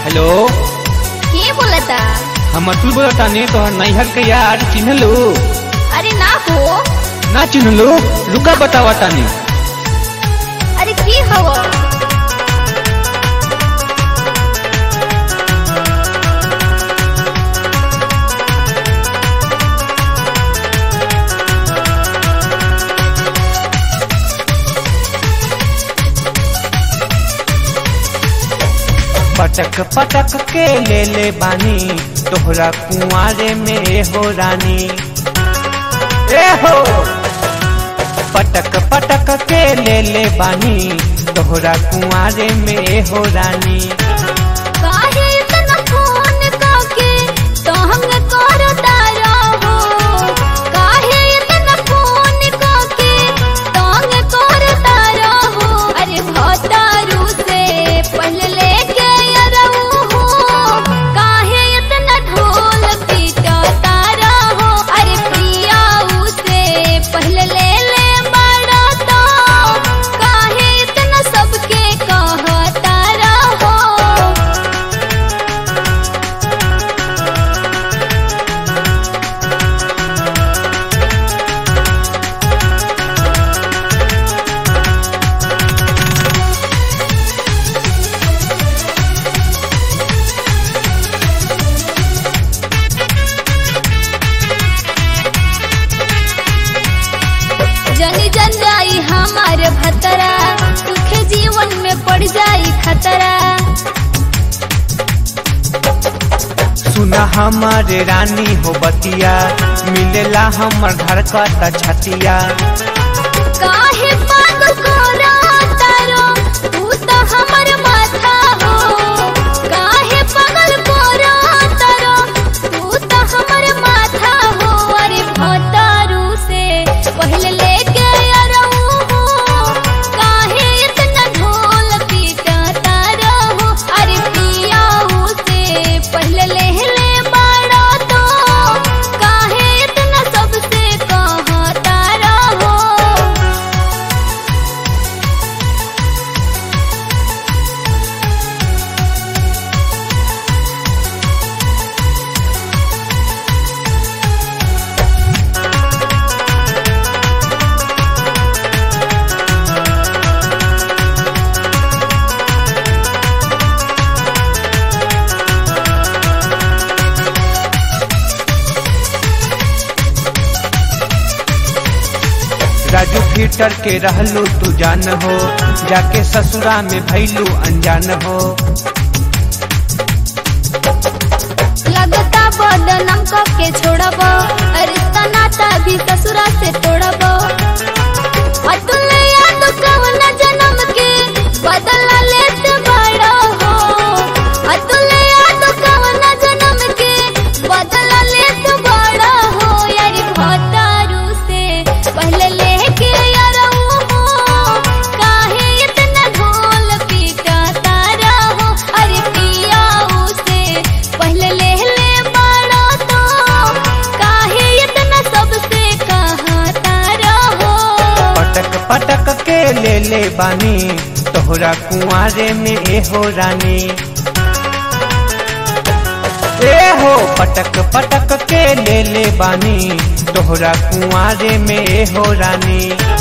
hello के बोलता हम अतुल बोलतानी तोहर नैहर के यार चिन्हलू अरे ना हो ना चिन्हलू रुका बतावा तानी अरे की हव पटक पटक के ले ले बानी तोहरा कुआरे में हो रानी ए हो पटक पटक के ले ले बानी तोहरा कुआरे में हो रानी काहे इतना फोन काके तो हम करता रहो काहे इतना फोन काके तो हम करता रहो अरे भतारू से पहले लेके रहू हो काहे इतना ढोल पीटता रहो अरे प्रियाऊ से पहले ले ले बड़ा तो काहे इतना सबके कहता रहो जनी जन जाई हमार भतरा सुखे जीवन में पड़ जाई खतरा सुना हमारे रानी हो बतिया मिलेला हमर घर का छतिया काहे पागल कोरा तारो तू तो हमर माथा हो काहे पागल कोरा तारो तू तो हमर माथा हो अरे भतारू से पहले लेके रहू हो काहे इतना ढोल पीटता रहो अरे पियाऊ से पहले ले ले बड़ा तो काहे इतना सबसे कहता रहो राजू फिटर के रहलू तू जान हो जाके ससुरा में भैलू अनजान हो लगता बदनाम के छोड़ब रिश्ता नाता भी ससुरा से तोड़ब अतुल याद कवन जन्म के बदला लेत बड़ा हो अतुल याद कवन जन्म के बदला लेत बड़ा हो यार भतारू से पहले लेके रहू हो काहे इतना ढोल पीटता रहो अरे पियाऊ से पहले ले ले बड़ा तो काहे इतना सबसे कहता रहो पटक पटक के ले ले बानी तोहरा कुआरे में ए हो रानी ए हो पटक पटक के ले ले बानी तोहरा कुआरे में ए हो रानी